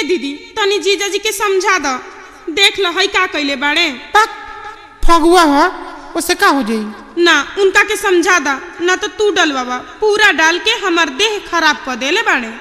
ए दीदी तनी जीजा जी के समझा दो देख लो हई का कइले बाड़े पक फगुआ ह उससे का हो जाई ना उनका के समझा दा ना तो तू डलवावा पूरा डाल के हमार देह खराब कर देले बाड़े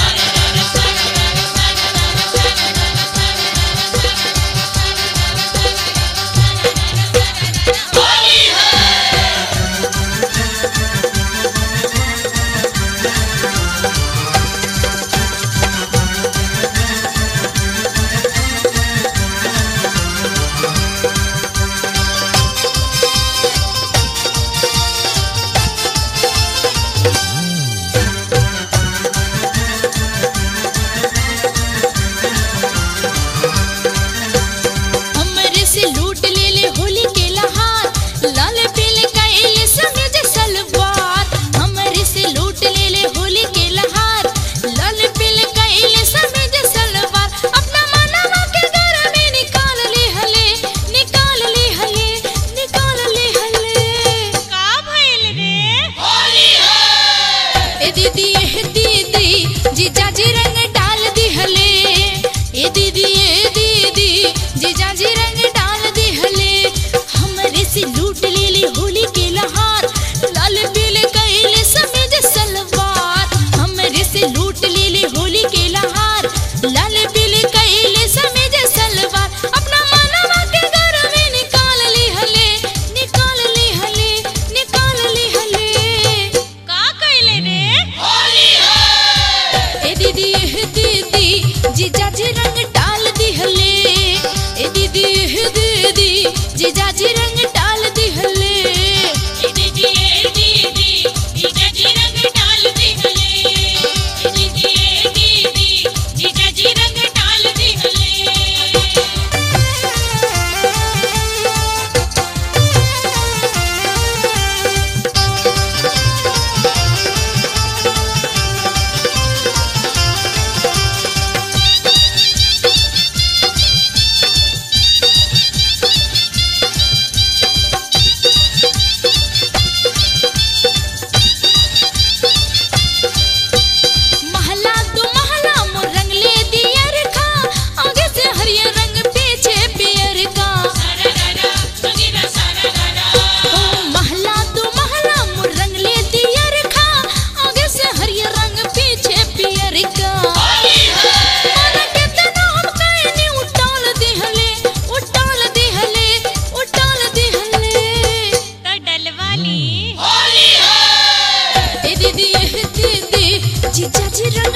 हमरे से लूट ले ले होली के लहार लाल पीले काइले समेज सलवार हमरे से लूट ले ले होली के लहार लाल पीले काइले समेज सलवार अपना मनवा के घर में निकाल ली हले निकाल ली हले निकाल ली हले का भइल रे होली है ए दीदी ए दीदी जीजा जी रंग डाल दी हले ए दीदी ए दीदी जीजा जी रंग डाल दी हले हमरे से लूट ले ली होली के लहार लाल पीले कैले समेज सलवार हमरे से लूट ले ली होली के लहार लाल पीले कैले समेज सलवार अपना मनवा के घर में निकाल ली हले निकाल ली हले निकाल ली हले का कैले रे होली है ए दीदी ए दीदी जीजा जी रंग डाल दी हले ए दीदी ए दीदी जीजा जी रंग डाल दी हले ए दीदी ए दीदी जीजा जी रंग डाल दी हले ए दीदी ए दीदी जीजा जी रंग डाल दी हले महला दो महला मोर रंग ले दियर का आगे से हरियर रंग पीछे पियर का ओ महला दो महला मोर रंग ले दियर का आगे से हरियर रंग पीछे पियर का मन के तना हम कहनी उटाल दिहले उटाल दिहले उटाल दिहले तो डलवाली ए दीदी ए दीदी जीजा जी रंग